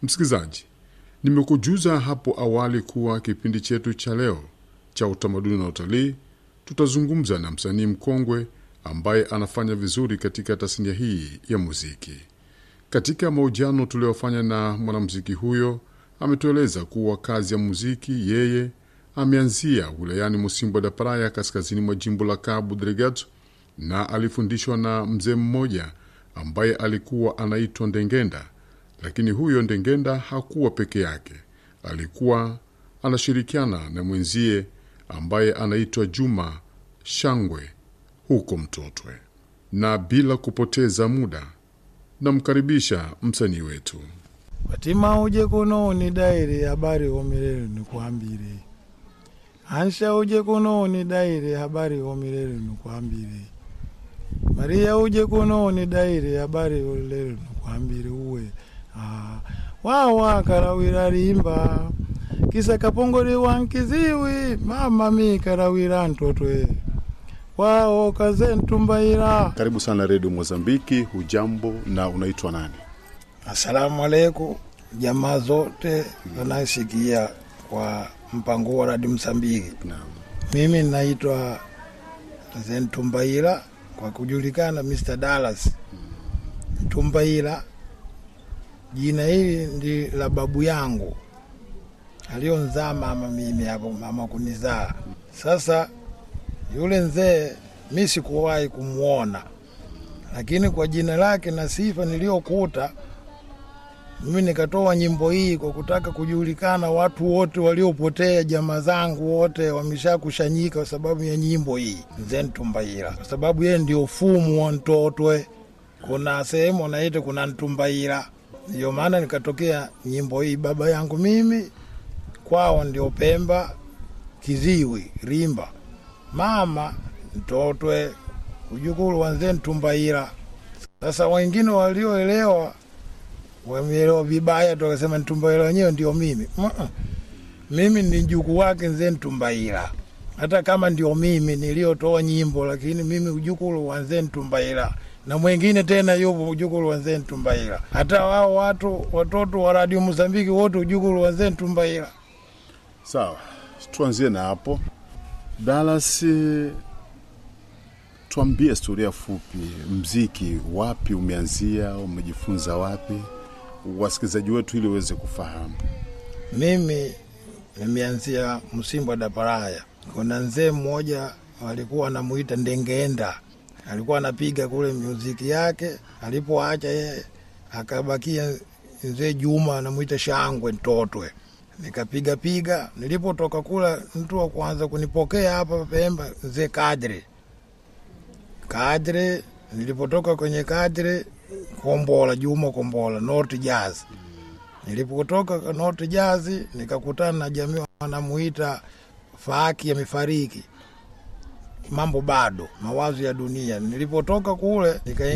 Msikilizaji, nimekujuza hapo awali kuwa kipindi chetu cha leo cha utamaduni na utalii tutazungumza na msanii mkongwe ambaye anafanya vizuri katika tasnia hii ya muziki. Katika mahojiano tuliyofanya na mwanamuziki huyo, ametueleza kuwa kazi ya muziki yeye ameanzia wilayani Musimbo da Praia, kaskazini mwa jimbo la Cabo Delgado, na alifundishwa na mzee mmoja ambaye alikuwa anaitwa Ndengenda. Lakini huyo Ndengenda hakuwa peke yake, alikuwa anashirikiana na mwenzie ambaye anaitwa Juma Shangwe huko Mtotwe. Na bila kupoteza muda, namkaribisha msanii wetu. Watima uje kuno ni daire habari homirere nikwambire Ansha uje kuno ni daire habari homirere nikwambire Maria uje kuno ni daire habari homirere nikwambire uwe ah, wawa karawira rimba kisa kapongori wankiziwi mama mi karawira ntotwe wao kaze ntumbaira Karibu sana redio Mozambiki. Hujambo na unaitwa nani? Asalamu alaikum jamaa zote wanasikia kwa mpango wa Radio Msambiki. Naam. Mimi naitwa Zentumbaira kwa kujulikana Mr. Dallas Tumbaira. Jina hili ndi la babu yangu alionzaa mama mimi hapo, mama kunizaa. Sasa yule mzee mi sikuwahi kumwona, lakini kwa jina lake na sifa niliyokuta mimi nikatoa nyimbo hii kwa kutaka kujulikana, watu wote waliopotea, jamaa zangu wote wameshakushanyika kwa sababu ya nyimbo hii Mzee Ntumbaira, kwa sababu yeye ndio fumu wa Ntotwe. Kuna sehemu wanaita kuna Ntumbaira, ndio maana nikatokea nyimbo hii. Baba yangu mimi kwao ndio Pemba, Kiziwi, Rimba, mama Ntotwe, ujukuru wa Mzee Ntumbaira. Sasa wengine walioelewa wameelewa vibaya tu, wakasema Ntumbaira wenyewe ndio mimi. Mm-mm. Mimi ni mjukuu wake Mzee Ntumbaira, hata kama ndio mimi niliyotoa nyimbo, lakini mimi ujukuru wa Mzee Ntumbaira na mwingine tena yupo ujukuru wa Mzee Ntumbaira. Hata wao watu watoto wa Radio Mozambiki wote ujukuru wa Mzee Ntumbaira. Sawa, tuanzie na hapo. Dallas, eh, tuambie historia fupi, mziki wapi umeanzia, umejifunza wapi, wasikilizaji wetu ili waweze kufahamu. Mimi nimeanzia Msimbo da Paraya. Kuna mzee mmoja alikuwa anamuita Ndengenda, alikuwa anapiga kule muziki yake. Alipoacha yeye, akabakia mzee Juma anamuita Shangwe Ntotwe. Nikapiga piga, nilipotoka kula, mtu wa kwanza kunipokea hapa Pemba mzee Kadre Kadre. Nilipotoka kwenye Kadre, Kombola Juma Kombola, North Jazz Nilipotoka North Jazz nikakutana na jamii wanamuita Faaki amefariki, mambo bado, mawazo ya dunia. Nilipotoka kule nika